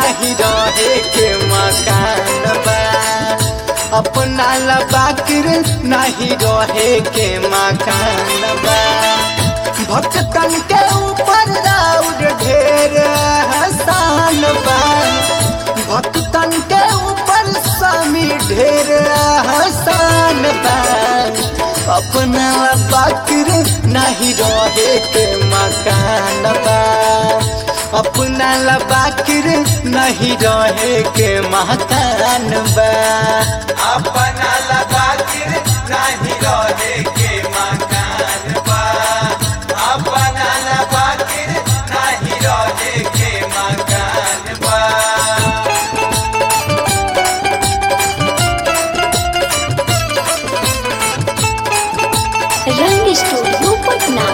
नहीं रहे के मकान बा अपना ला बाकिर नहीं रहे के मकान बा भक्तन के ऊपर राउर ढेर हसान बा भक्तन के ऊपर स्वामी ढेर हसान बा अपना बाकिर नहीं रहे के मकान बा अपना ला बाकिर नहीं रहे के मकान बा अपना लबाकिर नहीं रहे के मकान बा अपना लबाकिर नहीं रहे के मकान बा रंग स्टूडियो पटना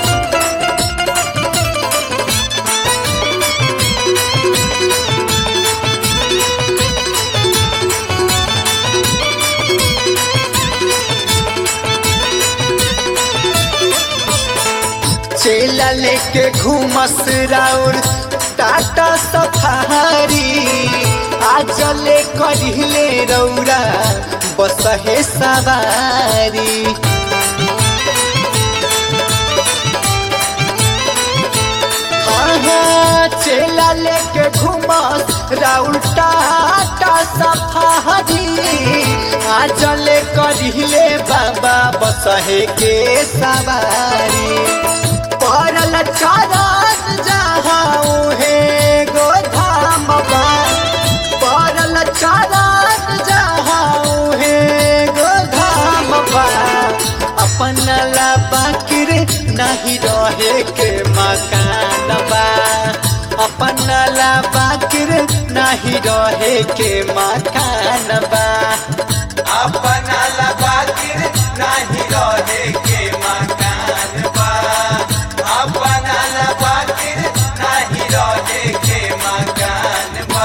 चेला लेके घूमस राउर टाटा सफारी आज ले करिले रौरा बस हे सवारी हाँ हाँ चेला लेके घूमस राउर टाटा सफारी आज ले करिले बाबा बस हे के सवारी परल चरण जहाँ हे गोधाम बा परल चरण जहाँ हे गोधाम बा अपन ला बाकिर नहीं रहे के मकान बा अपन ला बाकिर नहीं रहे के मकान बा अपना लबाकिर नहीं रहे के मकान बा अपना लबाकिर नहीं रहे के मकान बा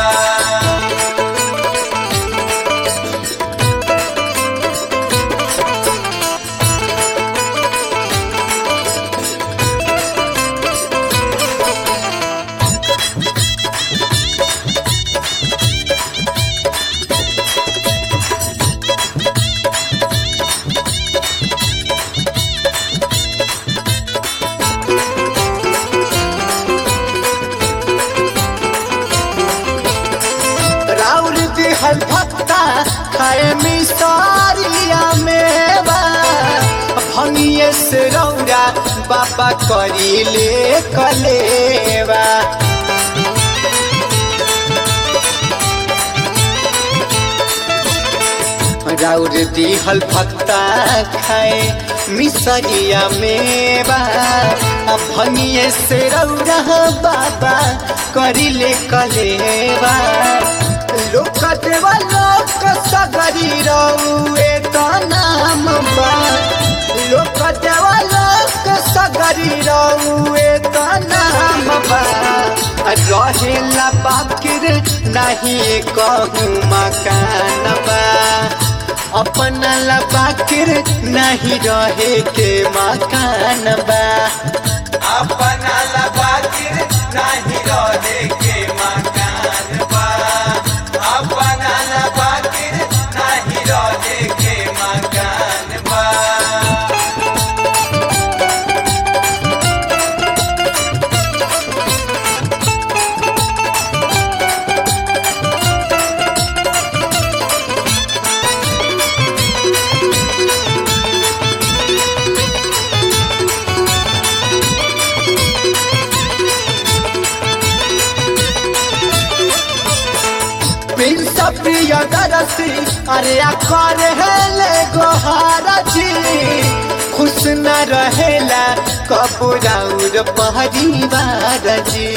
राउर दिहल भक्ता खाए मिसारिया मेवा भंगिए से रौरा बाबा करीले कलेवा राउर दिहल भक्ता खाए मिसरिया मेवा भंगिए से रौरा बाबा करीले कलेवा लोक देवा लोक सगरी रौए तो नाम बा लोक देवा लोक सगरी रौए तो नाम बा रहेला बाकिर नहीं कहूँ मकान बा अपना ला बाकिर नहीं रहे के मकान बा अपना लबाकिर नहीं रहे के मकान बा अपना लबाकिर नहीं रहे के मकान बा प्रिंस प्रिय दरसी अरे कर हेले गोहारा जी खुश न रहेला कपूराउर परिवार जी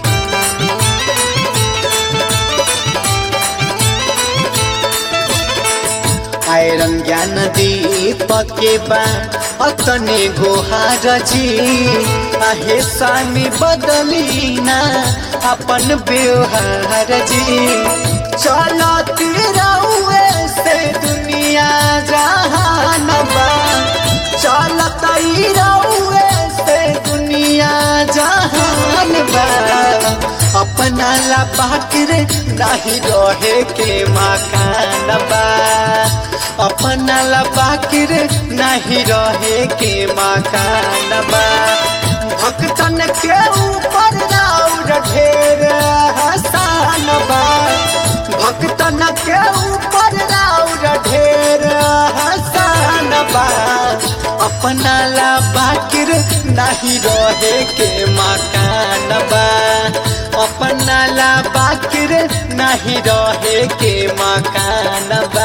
आयरन ज्ञान दीपक के बा अतने गोहार जी आहे स्वामी बदलीना अपन व्यवहार जी चलती रहुए से दुनिया जहान बा चलती रहुए से दुनिया जहान बा अपना ला बाकिर नहीं रहे के मकान बा अपना ला बाकिर नहीं रहे के मकान बा भक्तन के ऊपर राउर ढेर हसान बा भक्तन के ऊपर राउर ढेर हसान बा अपना ला बाकिर नहीं रहे के मकान बा अपना ला बाकिर नहीं रहे के मकान बा